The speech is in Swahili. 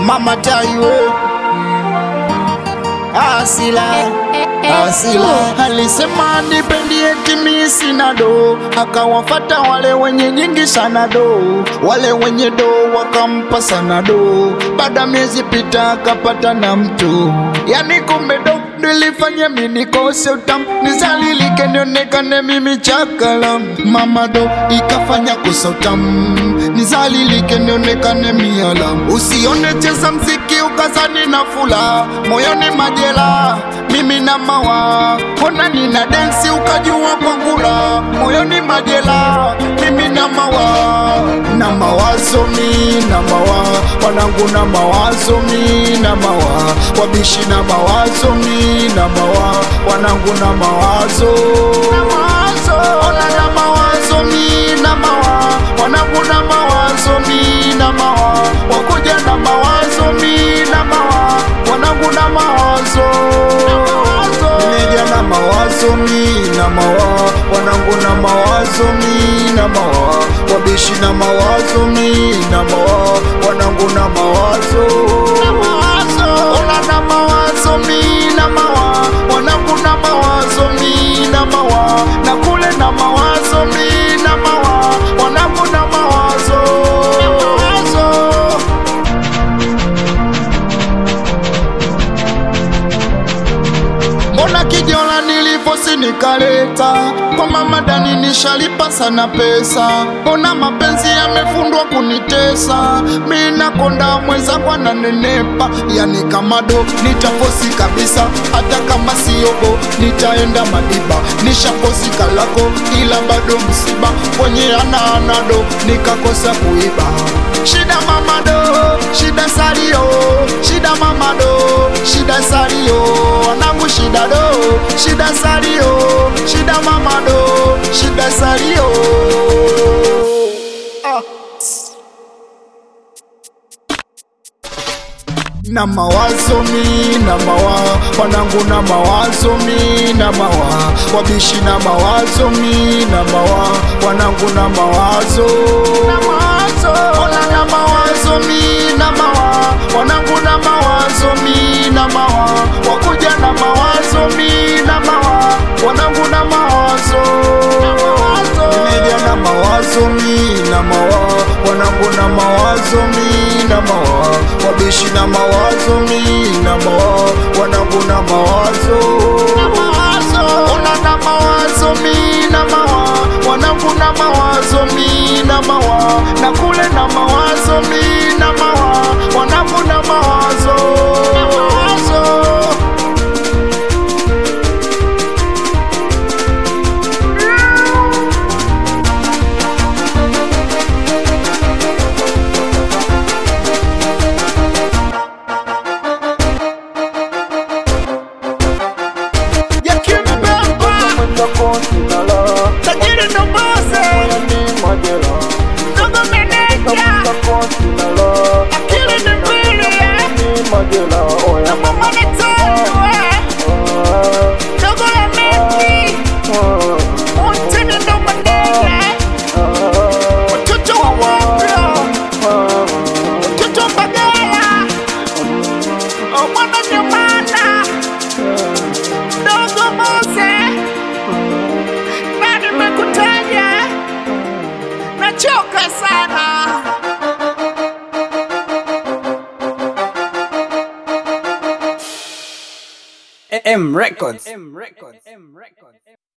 Mama Taiwo Asila Asila alisema nipendi eti mimi sina do, akawafata wale wenye nyingi sana do, wale wenye do wakampa sana do. Baada miezi pita akapata na mtu, yani kumbe do nilifanya mimi nikose utamu, nizalilike nionekane mimi chakala. Mama do ikafanya kosa utamu, nizalilike nionekane mialam. Usione cheza mziki ukazani na fula, moyoni majela mimi na mawa ona nina densi ukajua kwa ngula moyoni majela mimi na mawa na mawazo mi na mawa wanangu na mawazo mi na mawa wabishi na mawazo mi na mawa wanangu na mawazo ona na mawazo mi na mawa wanangu na mawazo mi na mawa wakuja na mawazo mi na mawa wanangu na mawazo Nimeja na mawazo mi na mawa wanangu na mawazo mi na mawa wabishi na mawazo mi na mawa wanangu na mawazo ona na mawazo mi na mawa wanangu na mawazo mi na mawa na kule na mawazo mi na mawa wanangu na mawazo Mbona kijola nilivosi nikaleta kwa mama Dani nishalipa sana pesa, mbona mapenzi yamefundwa kunitesa, mi nakonda mwenzangu ananenepa, yani kama do nitafosi kabisa, hata kama siogo nitaenda Madiba, nishakosi kalako ila bado msiba kwenye ana anado nikakosa kuiba shida mama do shida salio shida mama do shida salio wanangu shida do shida salio shida mama do shida salio ah. na mawazo mi na mawa wanangu na mawazo mi na mawa wabishi na mawazo mi na mawa wanangu na mawazo ona na mawazo mi na mawa wanangu na mawazo mi na mawa wakuja na mawazo mi na mawa wanangu na mawazo nimeja na mawazo mi na mawa wanangu na mawazo mi na mawa wabishi na mawazo mi na mawa wanangu na mawazo ona na mawazo mi na mawa wanangu na mawazo mi na mawa na kule na mawazo mi na mawa wanangu na mawazo ya kimbemba tajiri ndo bose dogo meneja akili ni mbili na mama ni tatu dogo la meki untini ndo manene watoto wa wapya watoto mbagala mwana nyamana dogo mose na nimekutaja nachoka sana M Records. M Records. M Records.